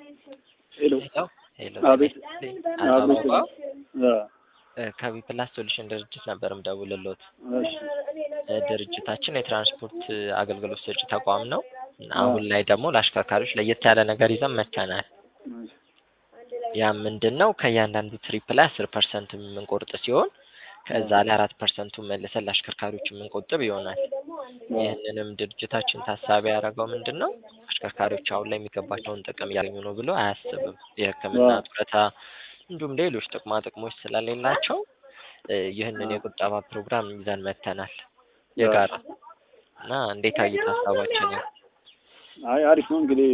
ሄሎ ሄሎ ሄሎ አቤት አበባ አ ከቢ ፕላስ ሶሉሽን ድርጅት ነበር ምደውልሎት። እሺ ድርጅታችን የትራንስፖርት አገልግሎት ሰጪ ተቋም ነው። አሁን ላይ ደግሞ ለአሽከርካሪዎች ለየት ያለ ነገር ይዘን መጥተናል። ያ ምንድን ነው? ከእያንዳንዱ ትሪፕ ላይ አስር ፐርሰንት የምንቆርጥ ሲሆን ከዛ ላይ አራት ፐርሰንቱን መልሰን ለአሽከርካሪዎች የምንቆጥብ ይሆናል። ይህንንም ድርጅታችን ታሳቢ ያደረገው ምንድን ነው? አሽከርካሪዎች አሁን ላይ የሚገባቸውን ጥቅም እያገኙ ነው ብሎ አያስብም። የሕክምና ጡረታ እንዲሁም ሌሎች ጥቅማ ጥቅሞች ስለሌላቸው እ ይህንን የቁጠባ ፕሮግራም ይዘን መጥተናል የጋራ እና እንዴት አዩት ሀሳባችንን? አይ አሪፍ ነው እንግዲህ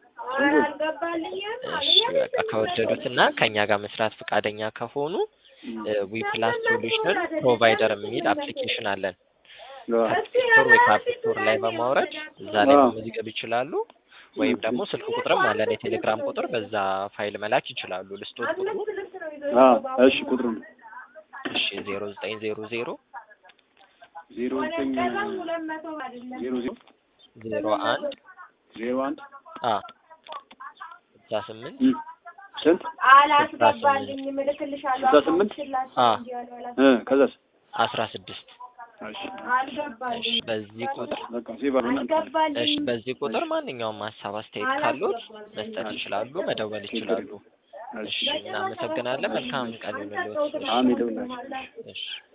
እሺ በቃ ከወደዱት እና ከእኛ ጋር መስራት ፈቃደኛ ከሆኑ ዊ ፕላስ ሶሉሽን ፕሮቫይደር የሚል አፕሊኬሽን አለን። ከፕሌስቶር ወይ ከአፕስቶር ላይ በማውረድ እዛ ላይ መመዝገብ ይችላሉ። ወይም ደግሞ ስልክ ቁጥርም አለን የቴሌግራም ቁጥር፣ በዛ ፋይል መላክ ይችላሉ። ልስቶት ቁጥሩ አ እሺ ቁጥሩ ነው እሺ ዜሮ ዘጠኝ ዜሮ ዜሮ ዜሮ ዘጠኝ ዜሮ ዜሮ ዜሮ አንድ ዜሮ አንድ አ ስልሳ ስምንት እ ስንት አላስገባልኝም እልክልሻለሁ። ስልሳ ስምንት አ እ ከዛስ አስራ ስድስት እሺ እሺ አልገባልኝም በዚህ ቁጥር በቃ ሴቭ አድርገን እሺ አልገባልኝም። በዚህ ቁጥር ማንኛውም ሀሳብ አስተያየት ካሉት መስጠት ይችላሉ፣ መደወል ይችላሉ። እሺ እሺ እናመሰግናለን። መልካም ቀን ይሁንልዎት። አሜን ይሁንላችሁ። እሺ